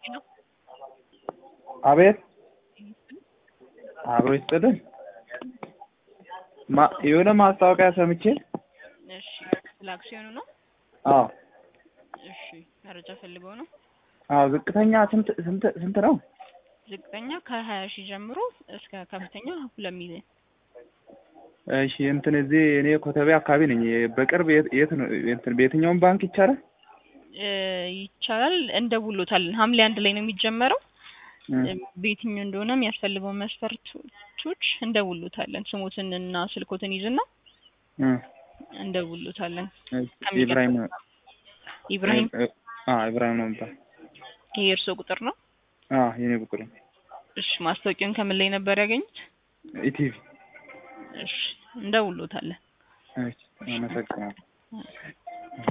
አቤት አብሮ ይስጥልን። ማ የሆነ ማስታወቂያ ሰምቼ እሺ ስለ አክሲዮኑ ነው? አዎ እሺ መረጃ ፈልገው ነው? አዎ ዝቅተኛ ስንት ስንት ስንት ነው? ዝቅተኛ ከሀያ ሺህ ጀምሮ እስከ ከፍተኛ ሁለት ሚሊዮን እሺ እንትን እዚህ እኔ ኮተቤ አካባቢ ነኝ። በቅርብ የት የት ነው እንትን በየትኛውም ባንክ ይቻላል? እ ይቻላል እንደውሎታለን። ሐምሌ አንድ ላይ ነው የሚጀመረው። እ በየትኛው እንደሆነ የሚያስፈልገውን መስፈርቶች እንደውሎታለን። ስሞትን እና ስልኮትን ይዝና እ እንደውሎታለን። ኢብራሂም ኢብራሂም አ ኢብራሂም ነው የሚባል ይሄ የእርስዎ ቁጥር ነው? አ የኔ ቁጥር ነው። እሺ ማስታወቂያውን ከምን ላይ ነበር ያገኙት? ኢቲቪ እሺ እንደውሎታለን። እሺ አመሰግናለሁ።